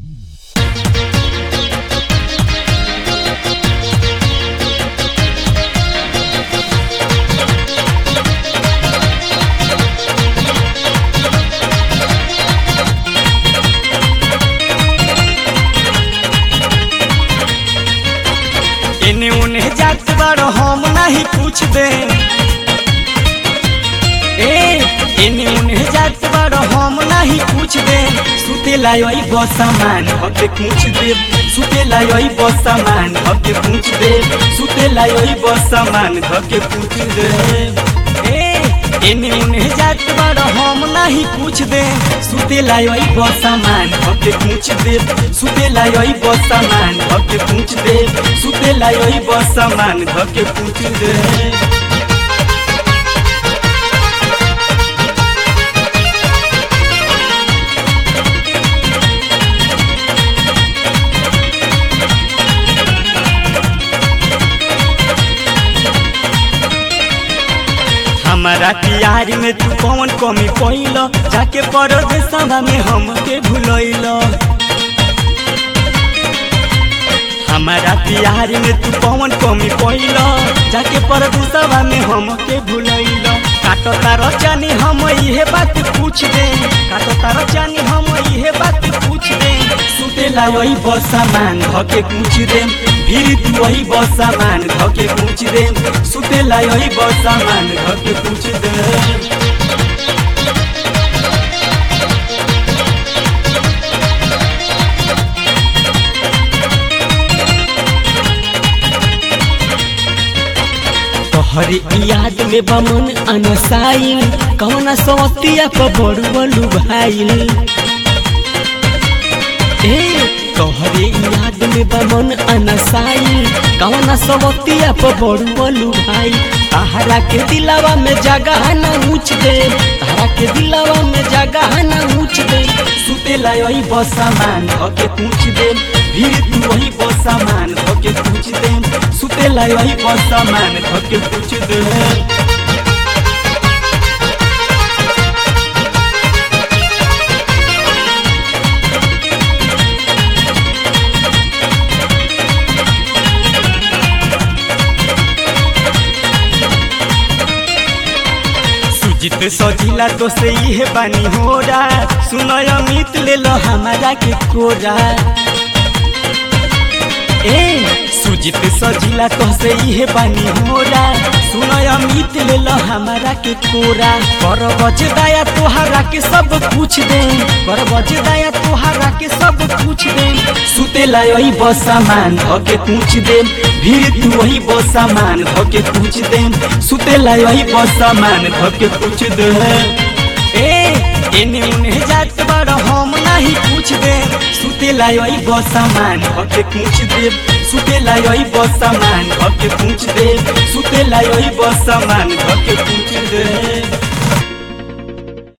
एने ओने जात बारो हम नहीं पूछ दे ए एने ओने जात बारो हम नहीं पूछ दे सुते लायोई बसमान हके पूछ दे सुते लायोई बसमान हके पूछ दे सुते लायोई बसमान हके पूछ दे ए एने ओने जात बारो हम नहीं पूछ दे सुते लायोई बसमान हके पूछ दे सुते लायोई बसमान हके पूछ दे सुते लायोई बसमान हके पूछ दे हमारा प्यार में तू कौन कमी पैल जाके परदेशवा में हमके भूलैल हमारा प्यार में तू कौन कमी पैल जाके परदेशवा में हमके भूलैल काटो तारो जानी हम इहे बात पूछ दे काटो तारो जानी हम इहे बात पूछ दे सुते ला वही बसामान धके पूछ दे फिर तू वही बसामान धके पूछ दे सुते ला वही बसामान धके पूछ दे तोहरी याद में बमन अनसाइल कौना सवतिया पर बड़ुअलू भाइल ए तोहरे याद में बमन अनसाइल कौना सवतिया पर बड़ुअलू भाई तहरा के दिलावा में जगह न ऊंच दे तहरा के दिलावा में जगह न ऊंच दे सुते लायोई बसामान धके पूछ दे फिर तू वही बसामान धके पूछ दे सुते लायोई बसामान धके पूछ दे सुजित सजिला तो से इहे बानी होरा सुनय अमित ले लो हमारा के कोरा ए सुजित सजिला तो से इहे बानी होरा सुनय अमित ले लो हमारा के कोरा कर बज दया तोहरा के सब पूछ दे कर बज दया तोहरा के सब पूछ दे सुते लायोई बसामान धके पूछ दे भीड़ तू वही बसामान धके पूछ दे सुते लायोई बसामान धके पूछ दे ए एने उने जात बार हम नहीं पूछ दे सुते लायोई बसामान धके पूछ दे सुते लायोई बसामान धके पूछ दे सुते लायोई बसामान धके पूछ दे